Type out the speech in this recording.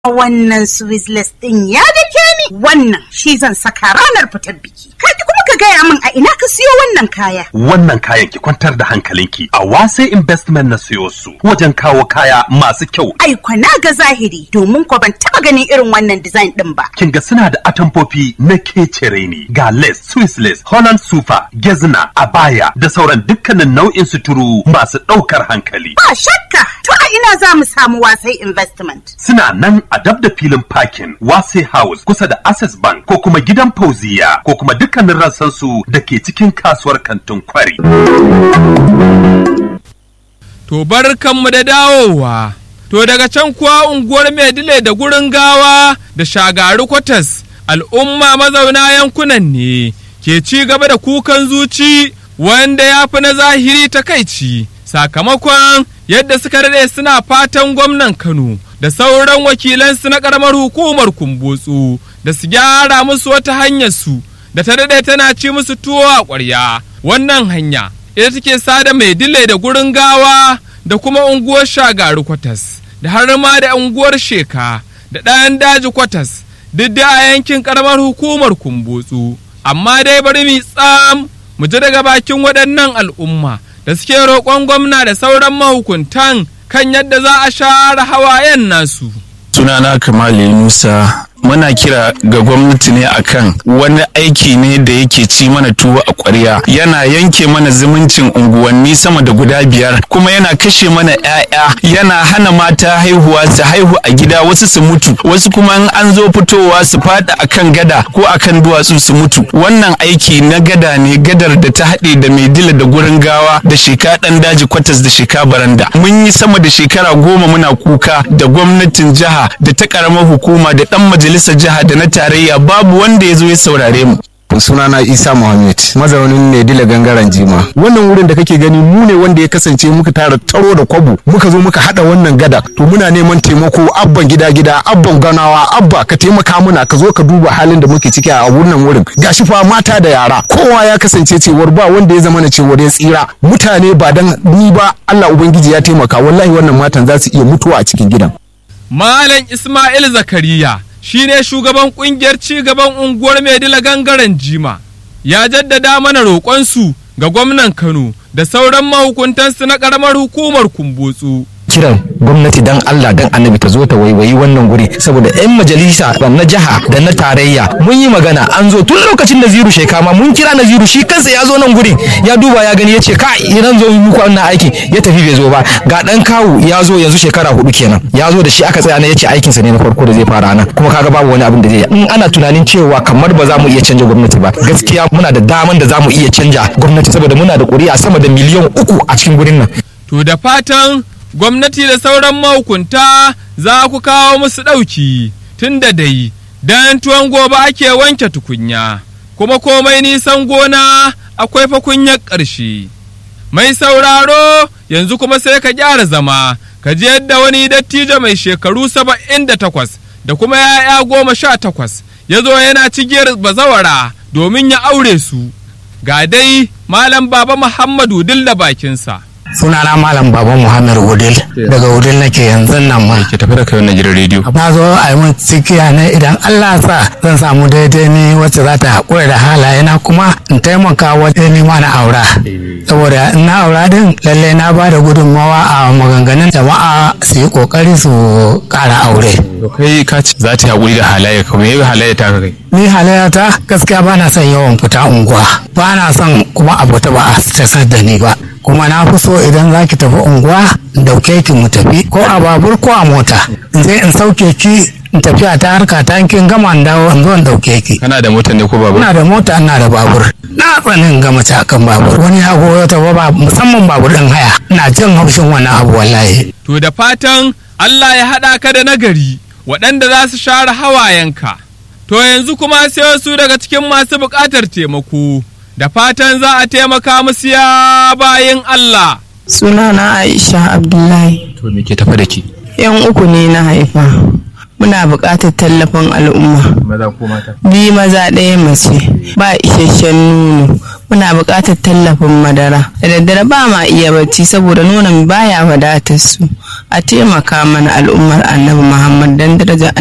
wannan Swizzless ɗin ya dake ni wannan shi zan saka ranar fitar biki. Kaji kuma ka gaya min a ina ka siyo wannan kaya. Wannan kayan ki kwantar da hankalinki a wase investment na siyo su wajen kawo kaya masu kyau. Ai na ga zahiri domin ko ban taba ganin irin wannan design ɗin ba. Kin ga suna da atamfofi na kecere ne ga lace, Swiss lace, Holland super, gezna, abaya da sauran dukkanin nau'in suturu masu ɗaukar hankali. Ba shakka to a ina za mu samu wasai investment. Suna nan a dab da filin parking wase house kusa da access bank ko kuma gidan fauziya ko kuma dukkanin rassansu da ke cikin kasuwar kantin kwari. To barkanmu da dawowa. To daga can kuwa unguwar Maidile da gurin gawa da shagari kwatas al'umma mazauna yankunan ne ke ci gaba da kukan zuci wanda ya fi na zahiri takaici sakamakon yadda suka daɗe suna fatan gwamnan Kano da sauran wakilansu na ƙaramar hukumar kumbotsu da su gyara musu wata hanyar su da ta daɗe tana ci musu tuwo a ƙwarya wannan hanya ita take sada mai dile da gurin gawa da kuma unguwar shagaru kwatas da har ma da unguwar sheka da ɗayan daji kwatas duk da a yankin ƙaramar hukumar kumbotsu amma dai bari mu tsam mu ji daga bakin waɗannan al'umma da suke roƙon gwamna da sauran mahukuntan kan yadda za a share hawayen nasu. sunana kamali musa muna kira ga gwamnati ne akan wani aiki ne da yake ci mana tuwo a ƙwarya yana yanke mana zumuncin unguwanni sama da guda biyar kuma yana kashe mana 'ya'ya yana hana mata haihuwa su haihu a gida wasu su mutu wasu kuma in an zo fitowa su fada akan gada ko akan duwatsu su mutu wannan aiki na gada ne gadar da ta haɗe da mai dila da gurin gawa da sheka ɗan daji kwatas da sheka baranda mun yi sama da shekara goma muna kuka da gwamnatin jiha da ta ƙaramar hukuma da ɗan majalisa majalisar jiha da na tarayya babu wanda ya zo ya saurare mu sunana isa muhammad mazaunin ne dila gangaren jima wannan wurin da kake gani mu ne wanda ya kasance muka tara taro da kwabo muka zo muka hada wannan gada to muna neman taimako abban gida gida abban ganawa abba ka taimaka muna ka zo ka duba halin da muke ciki a wannan wurin gashi fa mata da yara kowa ya kasance cewar ba wanda ya zama na cewar ya tsira mutane ba dan ni ba Allah ubangiji ya taimaka wallahi wannan matan za su iya mutuwa a cikin gidan Malam Ismail Zakariya shine shugaban kungiyar ci gaban unguwar Maidila gangaren Jima ya jaddada mana roƙonsu ga gwamnan Kano da sauran mahukuntansu na ƙaramar hukumar Kumbotsu. kiran gwamnati dan Allah dan annabi ta zo ta waiwayi wannan guri saboda yan majalisa na jiha da na tarayya mun yi magana an zo tun lokacin da ziru shekama mun kira na ziru shi kansa ya zo nan gurin ya duba ya gani ya ce ka idan zo muku wannan aiki ya tafi bai zo ba ga dan kawu ya zo yanzu shekara hudu kenan ya zo da shi aka tsaya na ya ce aikinsa ne na farko da zai fara nan kuma kaga babu wani abin da zai yi in ana tunanin cewa kamar ba za mu iya canja gwamnati ba gaskiya muna da daman da za mu iya canja gwamnati saboda muna da ƙuri'a sama da miliyan uku a cikin gurin nan To da fatan gwamnati da sauran mahukunta za ku kawo musu ɗauki tun da dai don tuwon gobe ake wanke tukunya kuma komai nisan gona akwai fakunyar ƙarshe. Mai sauraro yanzu kuma sai ka gyara zama ka ji yadda wani dattijo mai shekaru saba'in da takwas da kuma ya'ya goma sha takwas ya zo yana cigiyar bazawara domin ya aure su. Ga dai Malam Baba Muhammadu dilla bakinsa. sunana malam baba muhammad wudil daga wudil nake yanzu nan ma ke tafi da kai wannan gidan rediyo na zo a yi mun cikiya ne idan allah sa zan samu daidai ne wacce za ta haƙura da halayena kuma in taimaka wajen nema na aura saboda in na aura din lalle na ba da gudunmawa a maganganun jama'a su yi ƙoƙari su ƙara aure to kai ka ce za ta yi haƙuri da halayya ka me halayya ta kai ni halayata gaskiya ba na son yawan fita unguwa ba na son kuma abu ta ba a stressar da ni ba kuma na fi so idan za ki tafi unguwa in dauke ki mu tafi ko a babur ko a mota in je in sauke ki in tafiya ta harka ta kin gama in dawo in zo in dauke ki kana da mota ne ko babu ina da mota ina da babur na tsanin gama ta kan babur wani ya goyo ta ba musamman babur din haya ina jin haushin wannan abu wallahi To da fatan Allah ya haɗa ka da nagari waɗanda za su share hawayenka. To yanzu kuma sai wasu daga cikin masu buƙatar taimako. Da fatan za a taimaka musu ya bayin Allah. Sunana Aisha Abdullahi. to me ke tafi da ke Yan uku ne na haifa. Muna buƙatar tallafin al'umma. maza ko mata Bi maza ɗaya mace. Ba isasshen nono. muna buƙatar tallafin madara da daddare ba ma iya bacci saboda nonon baya wadatar su a taimaka mana al'ummar annabi muhammad dan daraja